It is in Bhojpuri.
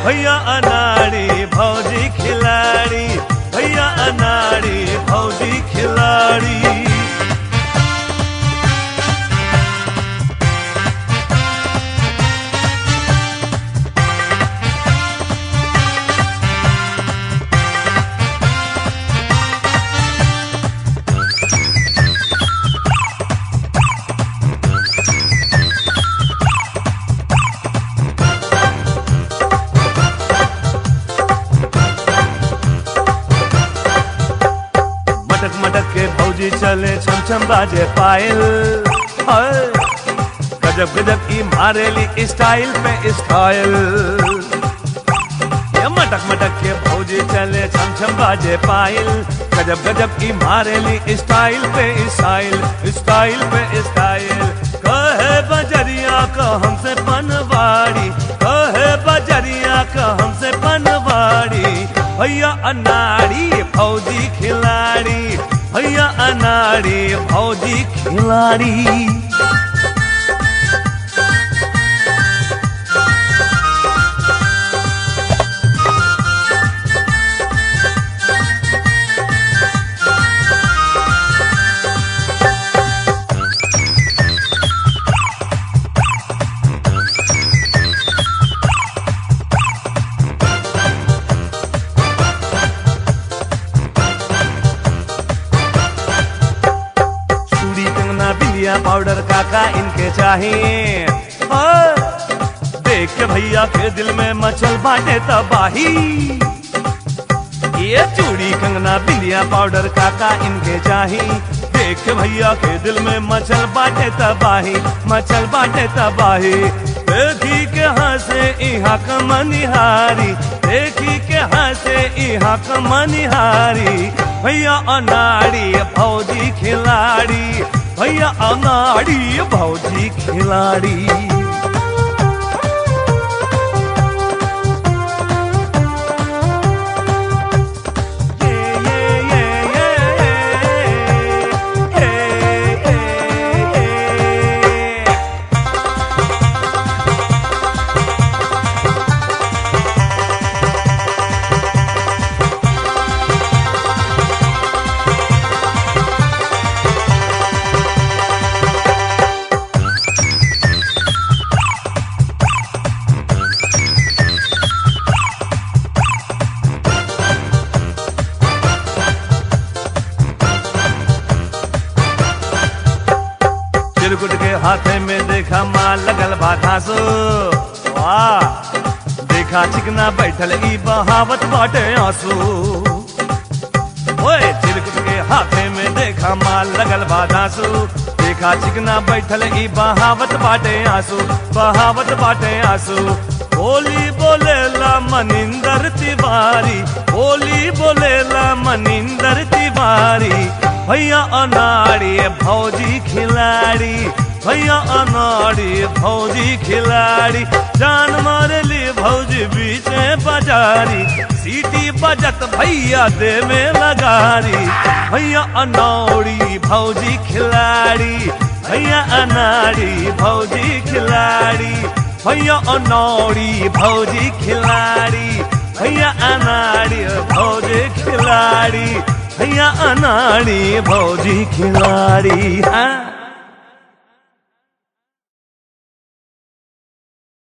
भैया अनाड़ी भौजी खिलाड़ी भैया अनाड़ी भौजी खिलाड़ी मटक मटक के भौजी चले छम छम बाजे पायल हाय। गजब गजब की मारेली स्टाइल पे स्टाइल ये मटक मटक के भौजी चले छम छम बाजे पायल गजब गजब की मारेली स्टाइल पे स्टाइल स्टाइल पे स्टाइल कहे बजरिया का हमसे पनवाड़ी कहे बजरिया का हमसे पनवाड़ी भैया अनाड़ी फौजी खिलाड़ी भैया अनाड़ी फौजी खिलाड़ी चूड़ी कंगना बिंदिया पाउडर काका इनके चाहिए और देख के भैया के दिल में मचल बाटे तबाही ये चूड़ी कंगना बिंदिया पाउडर काका इनके चाहिए देख के भैया के दिल में मचल बाटे तबाही मचल बाटे तबाही देखी के हंसे इहा कमनिहारी देखी के हंसे इहा कमनिहारी भैया अनाड़ी भौजी खिलाड़ी भैया अनाड़ी भौजी खिलाड़ी चिरकुट के हाथे में देखा माल लगल बा घासो वाह देखा चिकना बैठल ई बहावत बाटे आंसू ओए चिरकुट के हाथे में देखा माल लगल बा घासो देखा चिकना बैठल ई बहावत बाटे आंसू बहावत बाटे आंसू बोली बोलेला मनिंदर तिवारी बोली बोलेला मनिंदर तिवारी भैया अनाड़ी भौजी खिलाड़ी भैया अनाड़ी भौजी खिलाड़ी जान मारली भौजी बीच बाजारी सीटी बजत भैया दे में लगारी भैया अनाड़ी भौजी खिलाड़ी भैया अनाड़ी भौजी खिलाड़ी भैया अनाड़ी भौजी खिलाड़ी भैया अनाड़ी भौजी खिलाड़ी भैया अनाड़ी भौजी खिलाड़ी हाँ